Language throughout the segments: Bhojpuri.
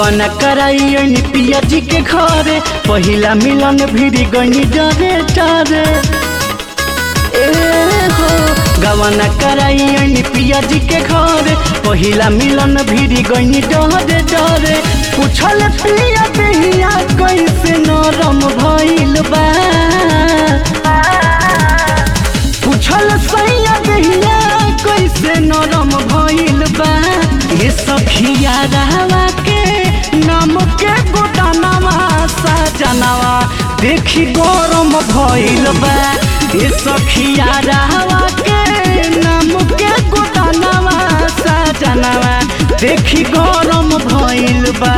गवन कराई पिया जी के घरे पहिला मिलन भिरी गनी डरे डरे ए हो गवन कराई पिया जी के घरे पहिला मिलन भिरी गनी डरे डरे पूछल पिया बिहिया कैसे नरम भइल बा पूछल सैया बिहिया कैसे नरम भइल बा ये सखिया रहवा के नाम के गोदानवा सजनवा देखी गरम भइल बा ये सखिया रहवा के नाम के गोदानवा सजनवा देखी गरम भइल बा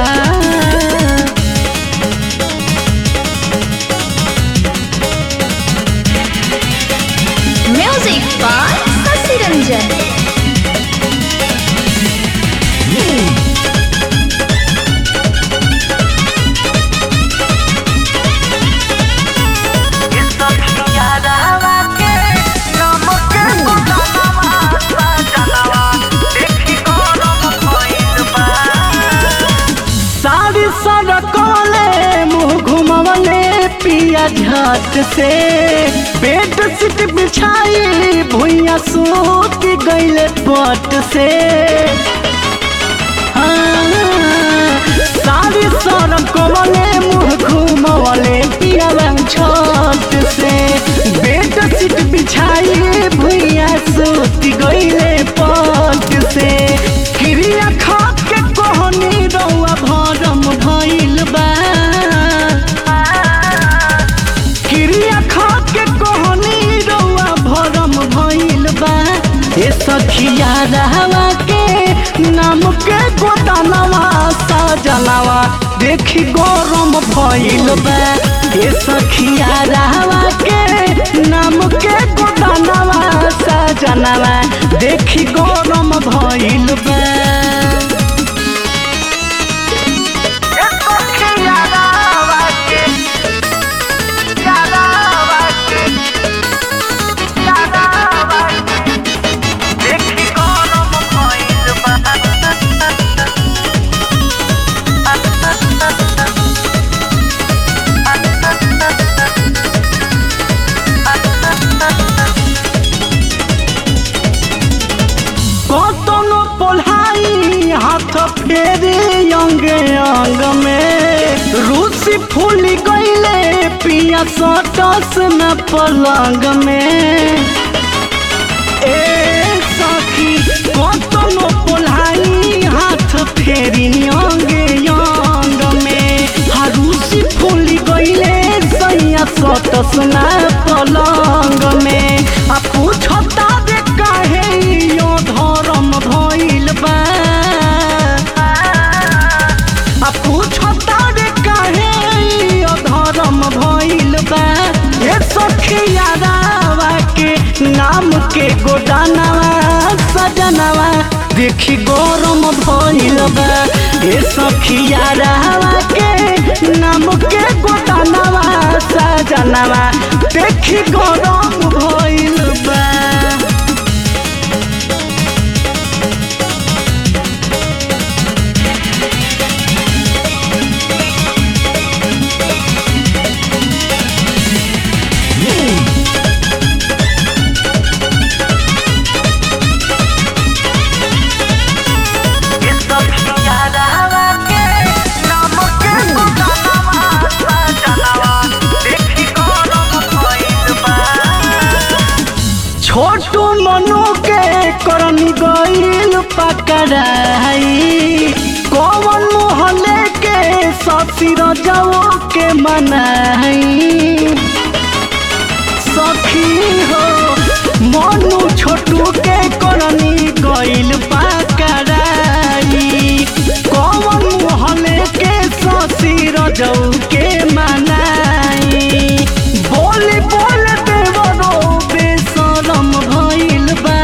Music by Sasi Ranjan. सारी सड़कले मुँह घुमवले पिया झट से बेड सीट बिछाई भुइया सूत गईले पट से हाँ, सारी सड़कले मुँह घुमवले पिया झट से बेड सीट बिछाई भुइया सूत गईले पट से क्रिया खा के कोहनी रौआ भरम भइल बा क्रिया खा के कोहनी रौआ भरम भइल बा ए सखिया रहवा के नाम के गोदानवा सजनवा देखी गरम भइल बा ए सखिया रहवा के नाम के गोदानवा सजनवा देखी गरम भइल बा कतनो पोल्हाई हाथ फेरे अंग अंग में रूसी फूल गईले पिया सटस न पलंग में ए सखी कतनो पोल्हाई हाथ फेरी अंग अंग में हरूसी फूल गईले सैया सटस न पलंग में आ पूछता रे काहे यो धरम भइल बा आ पूछता रे काहे यो धरम भइल बा हे सखिया रावा के नाम के गोदानवा सजनवा देखी गरम भइल बा हे सखिया रावा के नाम के गोदानवा सजनवा देखी गरम भइल बा छोटू मनु के करन गईल पकड़ाई कौन मोहल्ले के ससुर जाओ के मनाई सखी हो मनु छोटू के करनी गईल पकड़ाई कौन मोहल्ले के ससुर जाओ के मनाई बोली बोल देवरो बेशरम भइल बा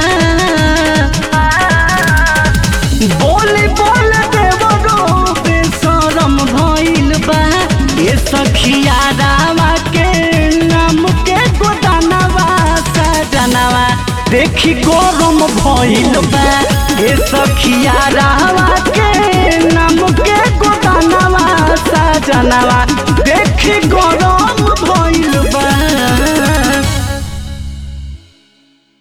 बोली बोल देवरो बेशरम भइल बा ए सखिया रावा के नाम के गोदानवा सजनवा देखी गरम भइल बा ए सखिया रावा